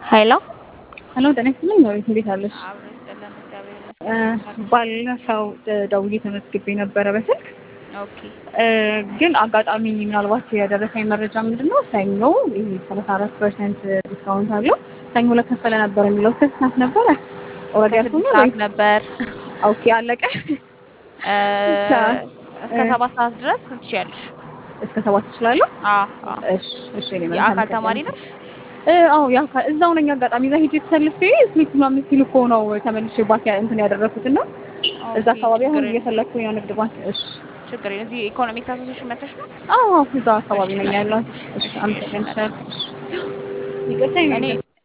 ሄሎ ሄሎ ጤና ይስጥልኝ ነው እንዴት አለሽ? አብሮ ይስጥልን እግዚአብሔር እ ይመስገን። ባለፈው ደውዬ ተመዝግቤ ነበረ በስልክ ኦኬ እ ግን አጋጣሚ ምናልባት የደረሰኝ መረጃ ምንድን ነው ሰኞ ይሄ ሰላሳ አራት ፐርሰንት ዲስካውንት አለው ሰኞ ለከፈለ ነበር የሚለው እስከ ስንት ሰዓት ነበረ? ኦልሬዲ ከስድስት አልፎኛል ሰዓት ወይ? ነበር ኦኬ አለቀ። እ ሰዓት እስከ እ ሰባት ሰዓት ድረስ ትችያለሽ። እስከ ሰባት ትችላለሁ? አዎ አዎ። እሺ እሺ እኔ መልካም የአካል ቀን። ተማሪ ነሽ? እ አዎ የአካል እዛው ነኝ። አጋጣሚ እዛ ሄጄ ተሰልፌ ስሊፕ ምናምን ሲሉ እኮ ነው ተመልሼ ባክ ያ- እንትን ያደረኩት እና እዛ ኦኬ፣ አካባቢ አሁን ችግር የለም። እየፈለግኩኝ ነው ንግድ ባንክ። እሺ ችግር የለም። እዚህ ኢኮኖሚክ አሶሴሽን መተሽ ነው? አዎ እዛ አካባቢ ነኝ ያለሁት። እሺ እሺ፣ አመሰግናለሁ። እሺ፣ ይቅርታ እኔ